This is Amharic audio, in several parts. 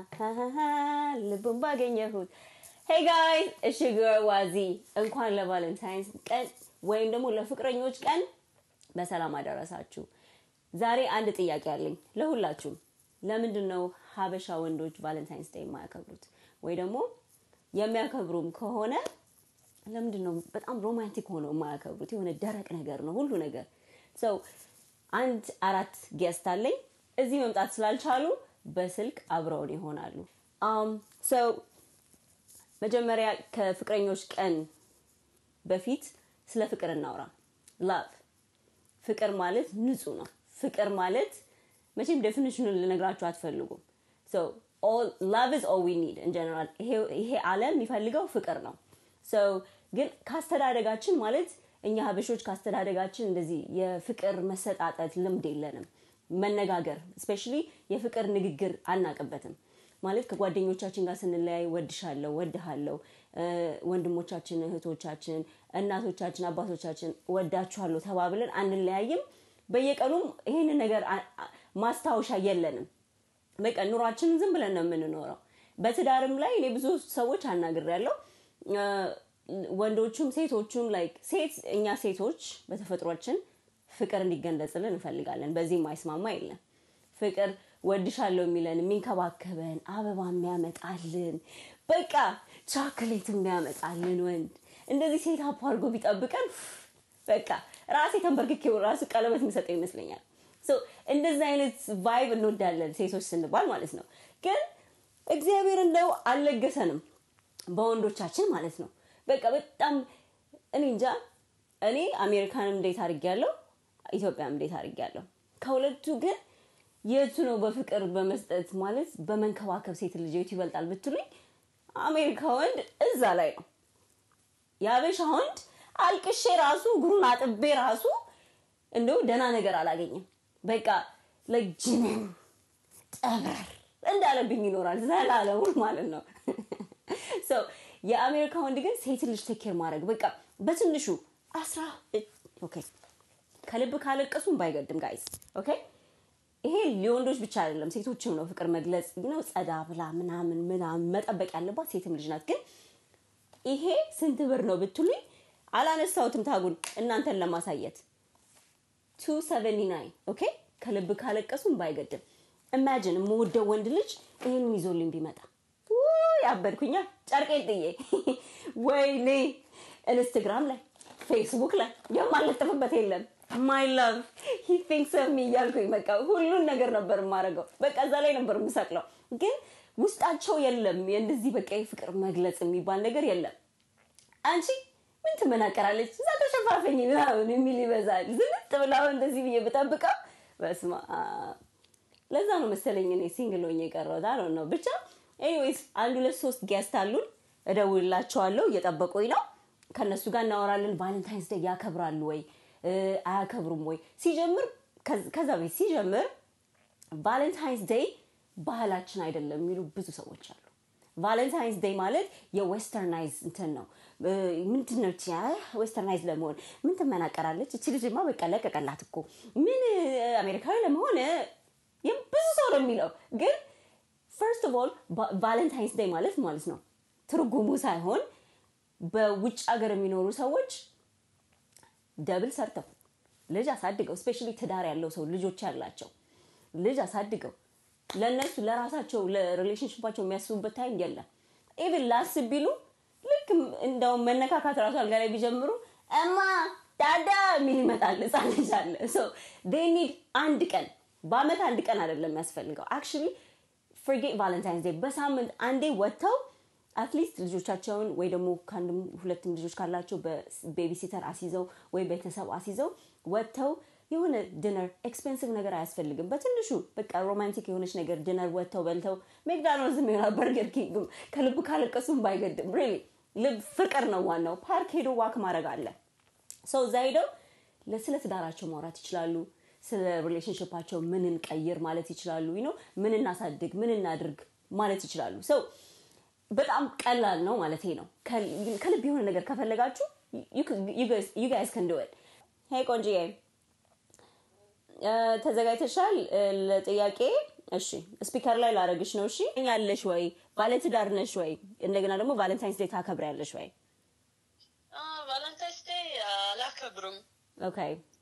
ልቡን ባገኘሁት ሄይ ጋይስ እሺ ዋዚ እንኳን ለቫለንታይንስ ቀን ወይም ደግሞ ለፍቅረኞች ቀን በሰላም አደረሳችሁ ዛሬ አንድ ጥያቄ አለኝ ለሁላችሁም ለምንድን ነው ሀበሻ ወንዶች ቫለንታይንስ ዴይ የማያከብሩት ወይ ደግሞ የሚያከብሩም ከሆነ ለምንድን ነው በጣም ሮማንቲክ ሆነው የማያከብሩት የሆነ ደረቅ ነገር ነው ሁሉ ነገር ሰው አንድ አራት ጌስት አለኝ እዚህ መምጣት ስላልቻሉ በስልክ አብረውን ይሆናሉ ሰው መጀመሪያ ከፍቅረኞች ቀን በፊት ስለ ፍቅር እናውራ ላቭ ፍቅር ማለት ንጹህ ነው ፍቅር ማለት መቼም ዴፊኒሽኑን ልነግራችሁ አትፈልጉም ላቭ ኢዝ ኦል ዊ ኒድ ጀነራል ይሄ አለም የሚፈልገው ፍቅር ነው ሰው ግን ካስተዳደጋችን ማለት እኛ ሀበሾች ካስተዳደጋችን እንደዚህ የፍቅር መሰጣጠት ልምድ የለንም መነጋገር ስፔሻሊ የፍቅር ንግግር አናቅበትም ማለት ከጓደኞቻችን ጋር ስንለያይ ወድሻለሁ ወድሃለሁ ወንድሞቻችን እህቶቻችን እናቶቻችን አባቶቻችን ወዳችኋለሁ ተባብለን አንለያይም በየቀኑም ይህንን ነገር ማስታወሻ የለንም በቃ ኑሯችንን ዝም ብለን ነው የምንኖረው በትዳርም ላይ እኔ ብዙ ሰዎች አናግር ያለው ወንዶቹም ሴቶቹም ላይክ ሴት እኛ ሴቶች በተፈጥሯችን ፍቅር እንዲገለጽልን እንፈልጋለን በዚህ ማይስማማ የለም ፍቅር ወድሻለሁ የሚለን የሚንከባከበን አበባ የሚያመጣልን በቃ ቻክሌት የሚያመጣልን ወንድ እንደዚህ ሴት አፕ አድርጎ ቢጠብቀን በቃ ራሴ ተንበርክኬው ራሱ ቀለበት የሚሰጠው ይመስለኛል እንደዚህ አይነት ቫይብ እንወዳለን ሴቶች ስንባል ማለት ነው ግን እግዚአብሔር እንደው አልለገሰንም በወንዶቻችን ማለት ነው በቃ በጣም እኔ እንጃ እኔ አሜሪካንም እንዴት አድርግ ያለው ኢትዮጵያም እንዴት አድርግ ያለው ከሁለቱ ግን የቱ ነው በፍቅር በመስጠት ማለት በመንከባከብ ሴት ልጅ የቱ ይበልጣል ብትሉኝ አሜሪካ ወንድ እዛ ላይ ነው የአበሻ ወንድ አልቅሼ ራሱ እግሩን አጥቤ ራሱ እንደው ደህና ነገር አላገኝም በቃ ለጅንን ጠበር እንዳለብኝ ይኖራል ዘላለሙን ማለት ነው የአሜሪካ ወንድ ግን ሴት ልጅ ቴኬር ማድረግ በቃ በትንሹ አስራ ኦኬ ከልብ ካለቀሱም ባይገድም ጋይስ ኦኬ ይሄ ሊወንዶች ብቻ አይደለም ሴቶችም ነው ፍቅር መግለጽ ነው ጸዳ ብላ ምናምን ምናምን መጠበቅ ያለባት ሴትም ልጅ ናት ግን ይሄ ስንት ብር ነው ብትሉኝ አላነሳውትም ታጉን እናንተን ለማሳየት 279 ኦኬ ከልብ ካለቀሱም ባይገድም ኢማጂን የምወደው ወንድ ልጅ ይህንን ይዞልኝ ቢመጣ ያበድኩኛ ጨርቄን ጥዬ ወይኔ ኢንስትግራም ላይ ፌስቡክ ላይ የማለጥፍበት የለም ማይ ላቭ ሂ ቲንክስ ኦፍ ሚ እያልኩኝ በቃ ሁሉን ነገር ነበር የማደርገው በቃ እዛ ላይ ነበር የምሰቅለው ግን ውስጣቸው የለም እንደዚህ በቃ የፍቅር መግለጽ የሚባል ነገር የለም አንቺ ምን ትመናቀራለች እዛ ተሸፋፈኝ ምናምን የሚል ይበዛል ዝንጥ ብላው እንደዚህ ብዬ ብጠብቀው በስማ ለዛ ነው መሰለኝ እኔ ሲንግል ሆኜ የቀረሁት አለ ነው ብቻ ኤኒዌይስ አንድ ሁለት ሶስት ጌስት አሉን እደውልላቸዋለሁ እየጠበቁኝ ነው ከእነሱ ጋር እናወራለን ቫለንታይንስ ዴይ ያከብራሉ ወይ አያከብሩም ወይ ሲጀምር ከዛ ቤት ሲጀምር ቫለንታይንስ ዴይ ባህላችን አይደለም የሚሉ ብዙ ሰዎች አሉ ቫለንታይንስ ዴይ ማለት የዌስተርናይዝ እንትን ነው ምንድን ነው ዌስተርናይዝ ለመሆን ምን ትመናቀራለች እቺ ልጅማ በቃ ለቀቀላት እኮ ምን አሜሪካዊ ለመሆን ብዙ ሰው ነው የሚለው ግን ፈርስት ኦፍ ኦል ቫለንታይንስ ዴይ ማለት ማለት ነው ትርጉሙ ሳይሆን በውጭ ሀገር የሚኖሩ ሰዎች ደብል ሰርተው ልጅ አሳድገው ስፔሻሊ ትዳር ያለው ሰው ልጆች ያላቸው ልጅ አሳድገው ለእነሱ ለራሳቸው ለሪሌሽንሽፓቸው የሚያስቡበት ታይም የለም ኢቭን ላስብ ቢሉ ልክ እንደውም መነካካት ራሱ አልጋ ላይ ቢጀምሩ እማ ዳዳ የሚል ይመጣል ህፃን ልጅ አለ ኒድ አንድ ቀን በአመት አንድ ቀን አይደለም የሚያስፈልገው አክቹሊ ፍርጌት ቫለንታይንስ ዴይ በሳምንት አንዴ ወጥተው አትሊስት ልጆቻቸውን ወይ ደግሞ ከአንድም ሁለትም ልጆች ካላቸው በቤቢሲተር አስይዘው ወይ ቤተሰብ አስይዘው ወጥተው የሆነ ድነር ኤክስፔንሲቭ ነገር አያስፈልግም በትንሹ በቃ ሮማንቲክ የሆነች ነገር ድነር ወጥተው በልተው ሜክዳኖልዝ ይሆናል በርገር ኪንግም ከልብ ካለቀሱም ባይገድም ሪሊ ልብ ፍቅር ነው ዋናው ፓርክ ሄዶ ዋክ ማድረግ አለ ሰው እዛ ሄደው ስለ ትዳራቸው ማውራት ይችላሉ ስለ ሪሌሽንሽፓቸው ምን እንቀይር ማለት ይችላሉ ነው ምን እናሳድግ ምን እናድርግ ማለት ይችላሉ ሰው በጣም ቀላል ነው ማለት ነው ከልብ የሆነ ነገር ከፈለጋችሁ ዩ ጋይስ ከንድወል ሄይ ቆንጅዬ ተዘጋጅተሻል ለጥያቄ እሺ ስፒከር ላይ ላረግሽ ነው። እሺ ያለሽ ወይ ባለትዳር ነሽ ወይ? እንደገና ደግሞ ቫለንታይንስ ዴይ ታከብሪያለሽ ወይ? ቫለንታይንስ ዴይ አላከብርም። ኦኬ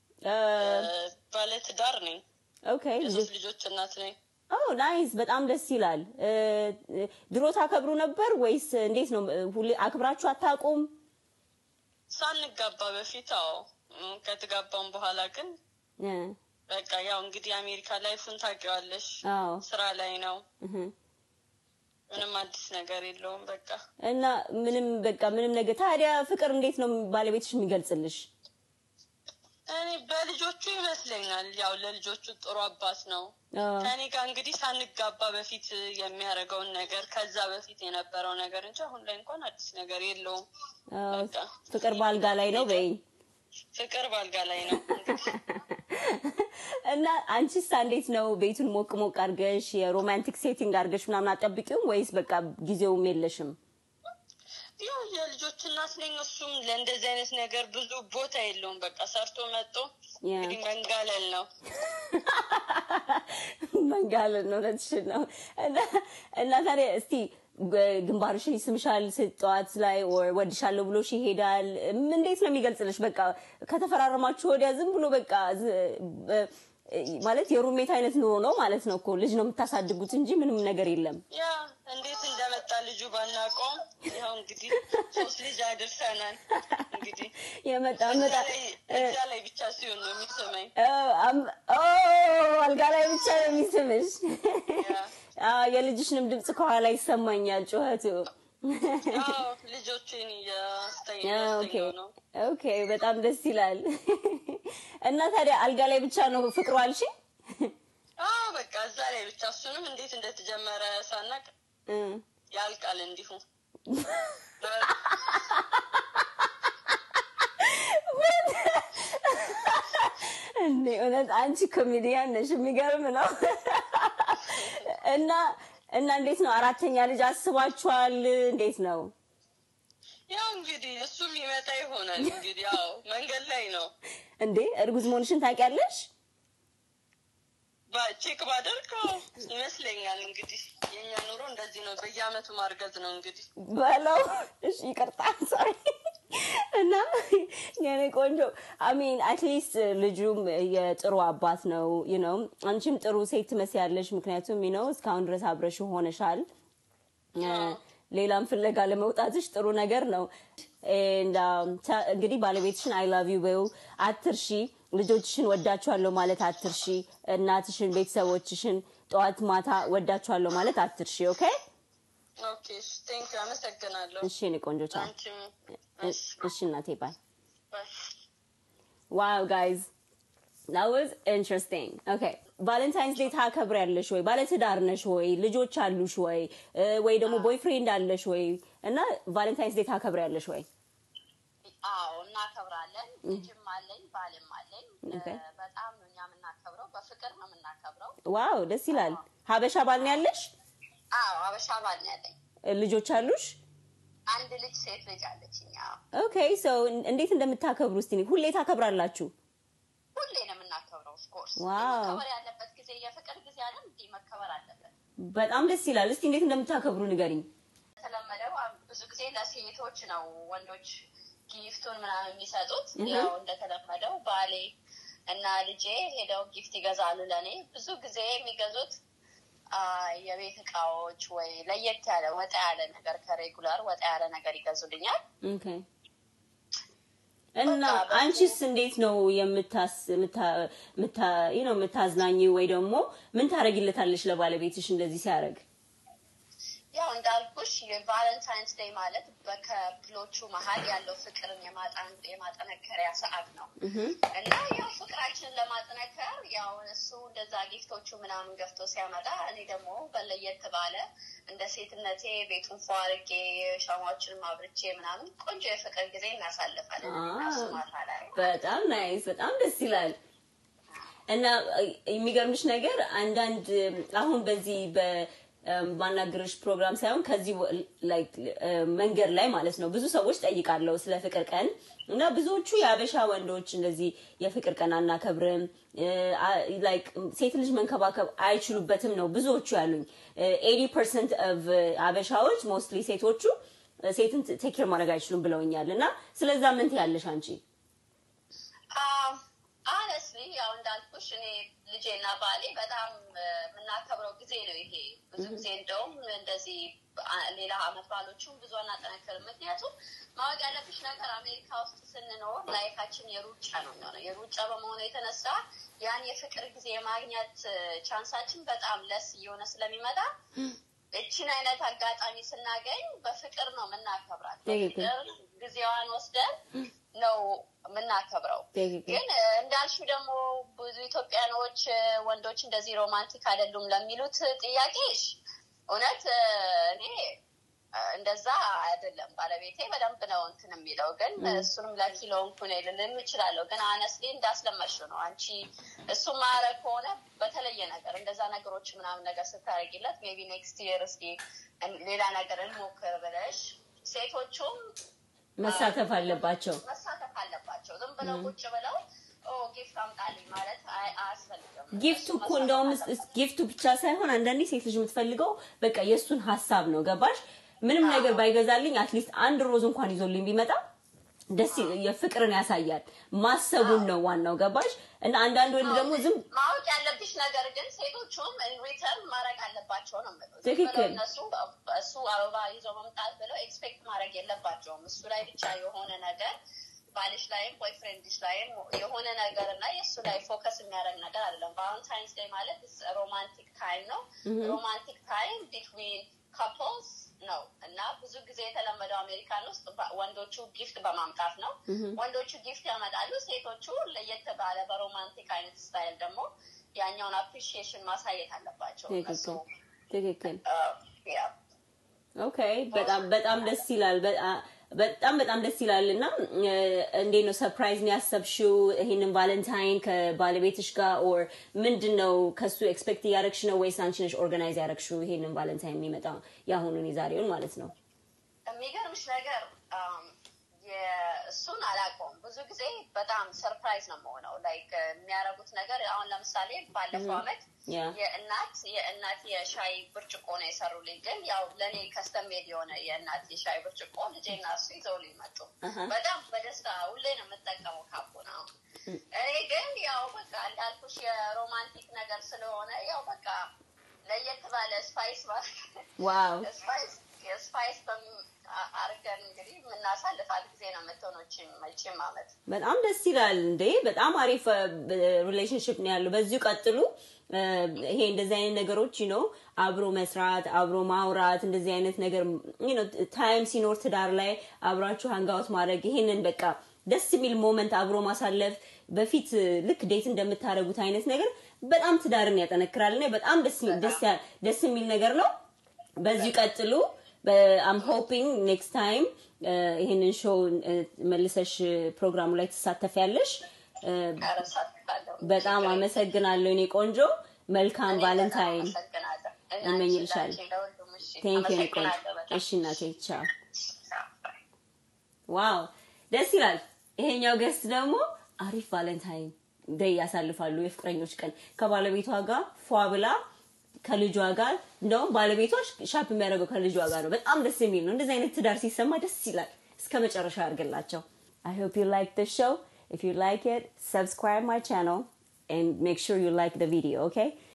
ባለትዳር ነኝ። ኦኬ የሶስት ልጆች እናት ነኝ። ኦ ናይስ፣ በጣም ደስ ይላል። እ፣ ድሮ ታከብሩ ነበር ወይስ እንዴት ነው? ሁሌ አክብራችሁ አታውቁም? ሳንጋባ በፊት አዎ፣ እም፣ ከተጋባም በኋላ ግን እ፣ በቃ ያው እንግዲህ አሜሪካ ላይፉን ታውቂዋለሽ። አዎ ስራ ላይ ነው። እህ። ምንም አዲስ ነገር የለውም። በቃ እና ምንም በቃ ምንም ነገር ታዲያ ፍቅር እንዴት ነው ባለቤትሽ የሚገልጽልሽ? እኔ በልጆቹ ይመስለኛል። ያው ለልጆቹ ጥሩ አባት ነው። አዎ። ከኔ ጋር እንግዲህ ሳንጋባ በፊት የሚያደርገውን ነገር ከዛ በፊት የነበረው ነገር እንጂ አሁን ላይ እንኳን አዲስ ነገር የለውም። አዎ፣ በቃ ፍቅር ባልጋ ላይ ነው በይኝ። ፍቅር ባልጋ ላይ ነው እንግዲህ እና አንቺስ እንዴት ነው ቤቱን ሞቅ ሞቅ አድርገሽ የሮማንቲክ ሴቲንግ አድርገሽ ምናምን አጠብቂውም ወይስ በቃ ጊዜውም የለሽም? ያው የልጆች እናት ነኝ። እሱም ለእንደዚህ አይነት ነገር ብዙ ቦታ የለውም። በቃ ሰርቶ መጥቶ ያ። እንግዲህ መንጋለል ነው። መንጋለን ነው እውነትሽን ነው። እና- እና ታዲያ እስቲ ግ- ግንባርሽን ይስምሻል ጠዋት ላይ or ወድሻለሁ ብሎሽ ይሄዳል። ም- እንዴት ነው የሚገልጽልሽ? በቃ ከተፈራረማችሁ ወዲያ ዝም ብሎ በቃ ዝ- በ- ማለት የሩሜት አይነት ኑሮ ነው ማለት ነው እኮ ልጅ ነው የምታሳድጉት እንጂ ምንም ነገር የለም። ያ እንዴት እንደመጣ ልጁ ባናውቀውም ያው እንግዲህ ሶስት ልጅ አድርሰናል። እንግዲህ የመጣ እዛ መጣ ላይ እዛ ላይ ብቻ ሲሆን ነው የሚሰማኝ። አልጋ ላይ ብቻ ነው የሚስምሽ። ያ አዎ፣ የልጅሽንም ድምፅ ከኋላ ይሰማኛል ጩኸቱ። አዎ ልጆችን እያስተኛ ኦኬ እያስተኛው ነው። ኦኬ፣ በጣም ደስ ይላል። እና ታዲያ አልጋ ላይ ብቻ ነው ፍቅሩ አልሽ? አዎ በቃ እዛ ላይ ብቻ እሱንም እንዴት እንደተጀመረ ሳናቅ እ። ያልቃል እንዲሁ እንዴ እውነት አንቺ ኮሜዲያን ነሽ፣ የሚገርም ነው። እና እና እንዴት ነው አራተኛ ልጅ አስባችኋል? እንዴት ነው? ያው እንግዲህ እሱም ይመጣ ይሆናል እንግዲህ ያው መንገድ ላይ ነው። እንዴ እርጉዝ መሆንሽን ታውቂያለሽ? ባ- ቼክ ባደርገው ይመስለኛል እንግዲህ የእኛ ኑሮ እንደዚህ ነው። በየአመቱ ማርገዝ ነው እንግዲህ በለው እሺ፣ ይቅርታ ሶሪ። እና የኔ ቆንጆ አሚን አትሊስት ልጁም የጥሩ አባት ነው ዩ ነው። አንቺም ጥሩ ሴት ትመስያለሽ፣ ምክንያቱም ዩ ነው እስካሁን ድረስ አብረሽ ሆነሻል። ሌላም ፍለጋ ለመውጣትሽ ጥሩ ነገር ነው። And, um, ተ- እንግዲህ ባለቤትሽን አይ ላቭ ዩ በይው፣ አትርሺ። ልጆችሽን ወዳችኋለሁ ማለት አትርሺ። እናትሽን፣ ቤተሰቦችሽን ጠዋት ማታ ወዳችኋለሁ ማለት አትርሺ። ኦኬ ኦኬ ቴንክ አመሰግናለሁ። እሺ፣ የኔ ቆንጆ ቻው። አንቺም እሺ እናቴ ባይ። ባይ። ዋው ጋይዝ that was interesting okay ቫለንታይንስ ዴይ ታከብሪያለሽ ወይ ባለትዳር ነሽ ወይ ልጆች አሉሽ ወይ እ፣ ወይ ደግሞ ቦይፍሬንድ አለሽ ወይ እና ቫለንታይንስ ዴይ ታከብሪያለሽ ወይ አዎ እናከብራለን። ልጅም አለኝ ባልም አለኝ። ኦኬ። እ፣ በጣም ነው እኛ የምናከብረው፣ በፍቅር ነው የምናከብረው። ዋው ደስ ይላል ሀበሻ ባል ነው ያለሽ አዎ አበሻ ባል ነው ያለኝ። እ፣ ልጆች አሉሽ አንድ ልጅ ሴት ልጅ አለችኝ። አዎ ኦኬ ሶ እንዴት እንደምታከብሩ እስቲ ሁሌ ታከብራላችሁ ሁሌ ነው የምናከብረው። ኦፍኮርስ ዋው። መከበር ያለበት ጊዜ የፍቅር ጊዜ አይደል? እንዲህ መከበር አለበት። በጣም ደስ ይላል እስቲ እንዴት እንደምታከብሩ ንገሪኝ የተለመደው አ- ብዙ ጊዜ ለሴቶች ነው ወንዶች ጊፍቱን ምናምን የሚሰጡት። እህ። ያው እንደተለመደው ባሌ እና ልጄ ሄደው ጊፍት ይገዛሉ ለእኔ። ብዙ ጊዜ የሚገዙት አ፣ የቤት እቃዎች ወይ ለየት ያለ ወጣ ያለ ነገር ከሬጉላር ወጣ ያለ ነገር ይገዙልኛል። ኦኬ እና አንቺስ እንዴት ነው የምታስ ምታ- ምታ- you know የምታዝናኝ ወይ ደግሞ ምን ታደርጊለታለሽ ለባለቤትሽ እንደዚህ ሲያደርግ? ያው እንዳልኩሽ የቫለንታይንስ ዴይ ማለት በከፕሎቹ መሀል ያለው ፍቅርን የማጣን- የማጠነከሪያ ሰዓት ነው እና ያው ፍቅራችንን ለማጠነከር ያው እሱ እንደዛ ጊፍቶቹ ምናምን ገፍቶ ሲያመጣ እኔ ደግሞ በለየት ባለ እንደ ሴትነቴ ቤቱን ፏ አድርጌ ሻማዎችንም አብርቼ ምናምን ቆንጆ የፍቅር ጊዜ እናሳልፋለን እና እሱ ማታ ላይ በጣም ናይስ፣ በጣም ደስ ይላል። እና እ፣ የሚገርምሽ ነገር አንዳንድ አሁን በዚህ በ ማናገርሽ ፕሮግራም ሳይሆን ከዚህ ወ- like እ፣ መንገድ ላይ ማለት ነው ብዙ ሰዎች ጠይቃለሁ ስለ ፍቅር ቀን እና ብዙዎቹ የአበሻ ወንዶች እንደዚህ የፍቅር ቀን አናከብርም እ፣ አ- like ሴት ልጅ መንከባከብ አይችሉበትም ነው ብዙዎቹ ያሉኝ። ኤቲ ፐርሰንት ኦፍ አበሻዎች ሞስትሊ ሴቶቹ እ፣ ሴትን ቴክ ኬር ማድረግ አይችሉም ብለውኛል። እና ስለዛ ምን ትያለሽ አንቺ? አነስሊ ያው እንዳልኩሽ እኔ ልጄና ባሌ በጣም እ፣ የምናከብረው ጊዜ ነው ይሄ። ብዙ ጊዜ እንደውም እንደዚህ አ- ሌላ አመት ባሎቹም ብዙ አናጠናክርም። ምክንያቱም ማወቅ ያለብሽ ነገር አሜሪካ ውስጥ ስንኖር ላይፋችን የሩጫ ነው የሚሆነው። የሩጫ በመሆኑ የተነሳ ያን የፍቅር ጊዜ የማግኘት እ፣ ቻንሳችን በጣም ለስ እየሆነ ስለሚመጣ እችን አይነት አጋጣሚ ስናገኝ በፍቅር ነው የምናከብራት። ትክክል። በፍቅር ጊዜዋን ወስደን ነው የምናከብረው። ትክክል። ግን እ፣ እንዳልሽው ደግሞ ብዙ ኢትዮጵያኖች እ፣ ወንዶች እንደዚህ ሮማንቲክ አይደሉም ለሚሉት ጥያቄሽ እውነት እ፣ እኔ እ፣ እንደዛ አይደለም። ባለቤቴ በደንብ ነው እንትን የሚለው ግን እሱንም ለኪሎ እንኩን ልልም እችላለሁ። ግን አነስሊ እንዳስለመድሽው ነው አንቺ እሱ ማረግ ከሆነ በተለየ ነገር እንደዛ ነገሮች ምናምን ነገር ስታደርጊለት ሜቢ ኔክስት ይር እስኪ እን- ሌላ ነገር እንሞክር ብለሽ ሴቶቹም መሳተፍ አለባቸው። መሳተፍ አለባቸው። ዝም ብለው ቁጭ ብለው ኦ ጊፍት አምጣልኝ ማለት አይ- አያስፈልግም። ጊፍቱ እሱ እኮ መሳተፍ እንደውም አለባቸው። እስ- ጊፍቱ ብቻ ሳይሆን አንዳንዴ ሴት ልጅ የምትፈልገው በቃ የእሱን ሀሳብ ነው። ገባሽ? ምንም ነገር ባይገዛልኝ አትሊስት አንድ ሮዝ እንኳን ይዞልኝ ቢመጣ ደስ ይ- የፍቅርን ያሳያል። ማሰቡን ነው ዋናው። ገባሽ? እና አንዳንድ ወንድ ደግሞ ዝም ማወቅ ያለብሽ ነገር ግን ሴቶቹም ሪተርን ማድረግ አለባቸው ነው የምለው። ዝም ትክክል። ብለው እነሱ እሱ አበባ ይዞ መምጣት ብለው ኤክስፔክት ማድረግ የለባቸውም። እሱ ላይ ብቻ የሆነ ነገር ባልሽ ላይም ቦይፍሬንድሽ ላይም የሆነ ነገር እና የእሱ ላይ ፎከስ የሚያደርግ ነገር አይደለም። ቫለንታይንስ ዴይ ማለት ሮማንቲክ ታይም ነው። ሮማንቲክ ታይም ቢትዊን ካፕልስ ነው እና ብዙ ጊዜ የተለመደው አሜሪካን ውስጥ በ- ወንዶቹ ጊፍት በማምጣት ነው። ወንዶቹ ጊፍት ያመጣሉ፣ ሴቶቹ ለየት ባለ በሮማንቲክ አይነት ስታይል ደግሞ ያኛውን አፕሪሺዬሽን ማሳየት አለባቸው እነሱ ትክክል ትክክል። እ፣ ያ ኦኬ በጣም በጣም ደስ ይላል። በጣ- በጣም በጣም ደስ ይላል። እና እ፣ እንዴት ነው ሰርፕራይዝ ነው ያሰብሽው ይሄንን ቫለንታይን ከባለቤትሽ ጋር ኦር ምንድን ነው ከሱ ኤክስፔክት እያደረግሽ ነው ወይስ አንቺ ነሽ ኦርጋናይዝ ያደረግሽው ይሄንን ቫለንታይን የሚመጣ የአሁኑን የዛሬውን ማለት ነው? የሚገርምሽ ነገር አም፣ የእሱን አላውቀውም። ብዙ ጊዜ በጣም ሰርፕራይዝ ነው የምሆነው። ላይክ የሚያደርጉት ነገር አሁን ለምሳሌ ባለፈው አመት ያ የእናት የእናት የሻይ ብርጭቆ ነው የሰሩልኝ። ግን ያው ለእኔ ከስተሜድ የሆነ የእናት የሻይ ብርጭቆ ልጄና እሱ ይዘውልኝ መጡ። አሀ። በጣም በደስታ ሁሌ ነው የምጠቀመው ካፑ ነው። እኔ ግን ያው በቃ እንዳልኩሽ የሮማንቲክ ነገር ስለሆነ ያው በቃ ለየት ባለ ስፓይስ ዋው ስፓይስ የስፓይስ አርገን እንግዲህ የምናሳልፋት ጊዜ ነው የምትሆነው ይህቺም ይህቺም አመት በጣም ደስ ይላል እንዴ! በጣም አሪፍ ሪሌሽንሽፕ ነው ያለው። በዚሁ ቀጥሉ። እ፣ ይሄ እንደዚህ አይነት ነገሮች ነው አብሮ መስራት፣ አብሮ ማውራት፣ እንደዚህ አይነት ነገር ነው ታይም ሲኖር ትዳር ላይ አብራችሁ ሃንጋውት ማድረግ፣ ይሄንን በቃ ደስ የሚል ሞመንት አብሮ ማሳለፍ በፊት እ፣ ልክ ዴት እንደምታደርጉት አይነት ነገር በጣም ትዳርን ያጠነክራል እና በጣም ደስ የሚል- ደስ ያ- ደስ የሚል ነገር ነው። በዚሁ ቀጥሉ። አም ሆፒንግ ኔክስት ታይም ይህንን ሾው መልሰሽ ፕሮግራሙ ላይ ትሳተፊያለሽ። እ፣ ያረሳትቃለሁ በጣም አመሰግናለሁ እኔ ቆንጆ። መልካም ቫለንታይን አመሰግናለሁ እመኝልሻለሁ። ለሁሉም እሺ ቴንክ ዩ ቆንጆ። አመሰግናለሁ በጣም እሺ እናቴ ቻው። Bye. ዋው ደስ ይላል። ይሄኛው ገስት ደግሞ አሪፍ ቫለንታይን ደይ ያሳልፋሉ። የፍቅረኞች ቀን ከባለቤቷ ጋር ፏ ብላ ከልጇ ጋር እንደውም ባለቤቷ ሻፕ የሚያደርገው ከልጇ ጋር ነው። በጣም ደስ የሚል ነው። እንደዚህ አይነት ትዳር ሲሰማ ደስ ይላል። እስከ መጨረሻ ያድርግላቸው። I hope you like this show. If you like it, subscribe my channel and make sure you like the video, okay?